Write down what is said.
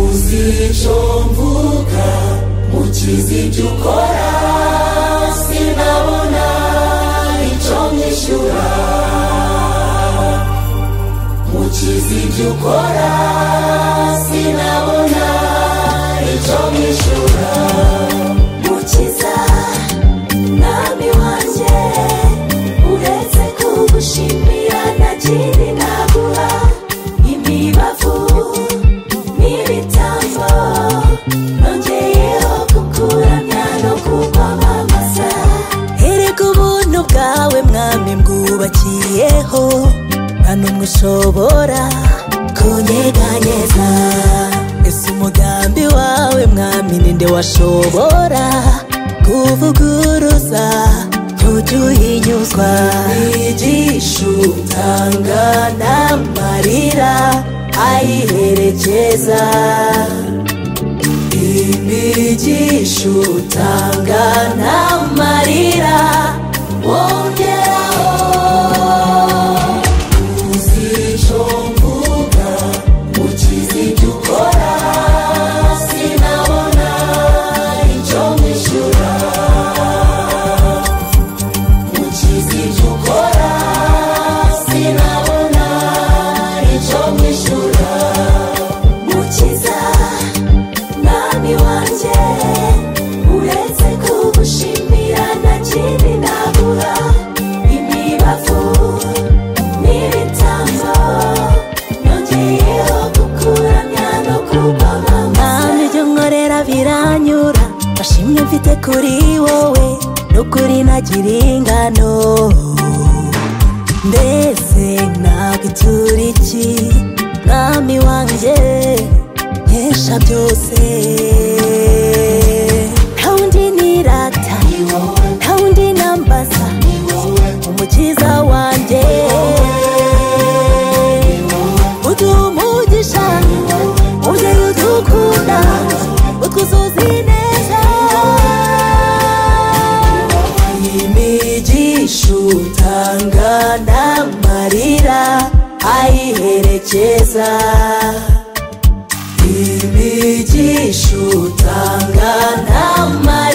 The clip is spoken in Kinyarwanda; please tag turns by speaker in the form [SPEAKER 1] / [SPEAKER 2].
[SPEAKER 1] ijisho mvuka mu kizidukora sinabona icyo nyishyura mu kizidukora sinabona icyo nyishyura mukiza mwami wanjye uretse kugushimira nta kindi naguha imibavu n'ibitambo nongeyeho kukuramya no kukwamamaza
[SPEAKER 2] erega ubuntu bwawe mwami mbwubakiyeho hano mushobora
[SPEAKER 1] kunyeganyeza
[SPEAKER 2] ese umugambi wawe mwami ninde washobora kuvuguruza ntujya uhinyuzwa
[SPEAKER 1] igisha utanga n'amarira ayiherekeza imigisha utanga n'amarira wongeraho uzico mvuga ukizi ibyo ukora sinabona icyo mwishyura ukizi ibyo ukora sinabona icyo mwishyura mukiza mwami wanjye uretse kugushimira nta kindi nabura imibavu n'ibitambo nongeyeho gukuramya no kukwamamaza
[SPEAKER 2] kandi ibyo nkorera biranyura ashimwe mfite kuri wowe n'ukuri ntagira ingano mbese ntabwo iki mwami wanjye nkesha byose nta wundi nirata nta wundi nambaza umukiza wanjye uduha umugisha umubyeyi udukunda utwuzuza ineza
[SPEAKER 1] imigisha utanga n'amarira ayiherekeza imigisha utanga n'amarira